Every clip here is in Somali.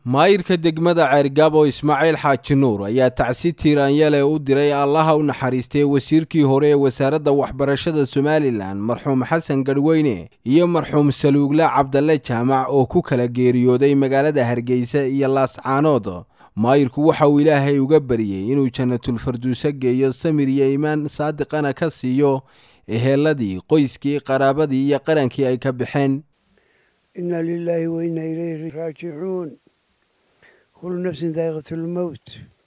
maayirka degmada ceergaabo ismaaciil xaaji nuur ayaa tacsi tiiraanyale u diray allaha u naxariistay wasiirkii hore ee wasaaradda waxbarashada somalilan marxuum xasan garhweyne iyo marxuum saluugle cabdalle jaamac oo ku kala geeriyooday magaalada hargeysa iyo laascaanood maayirku waxa uu ilaahay uga baryey inuu jannatulfarduuso geeyo samir iyo iimaan saadiqana ka siiyo eheeladii qoyskii qaraabadii iyo qarankii ay ka baxeen inna lilaahi wa inna ilayhi raajicuun kullu nafsin daa'iqatulmowt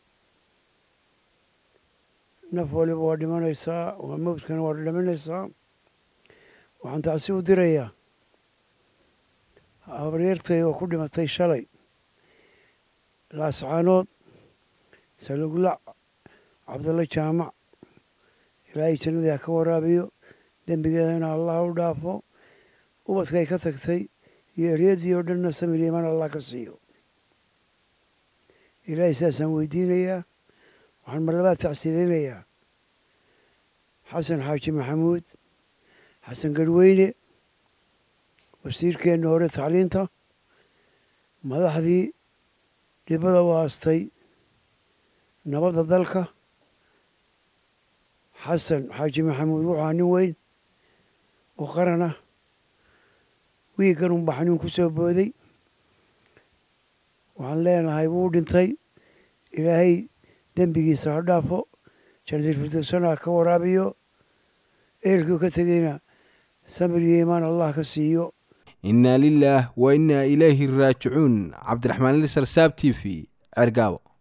naf waliba waa dhimanaysaa waa mowdkana waa dhimanaysaa waxaan tacsi u dirayaa habaryartay oo ku dhimatay shalay laascaanood saluglac cabdalle jaamac ilaahay jannadii ha ka waraabiyo dembigeedana allah u dhaafo ubadkay ka tagtay iyo eryadii oo dhanna samir iimaan allah ka siiyo ilaahay saasaan weydiinayaa waxaan marlabaad tacsiidaynayaa xasan xaaji maxamuud xasan garhweyne wasiirkeenna hore tacliinta madaxdii dhibada u aastay nabadda dalka xasan xaaji maxamuud wuxuu aa nin weyn oo qaran ah wiiggan unba xanuun ku soo booday waxaan leenahay wuu dhintay ilaahay dembigiisa ha dhaafo jannadilfirdowsana ha ka waraabiyo eelkuu ka tegeyna samir iyo iimaan allah ka siiyo innaa lilaah wa innaa ilayhi raajicuun cabdiraxmaan lisar saab t v ceergaabo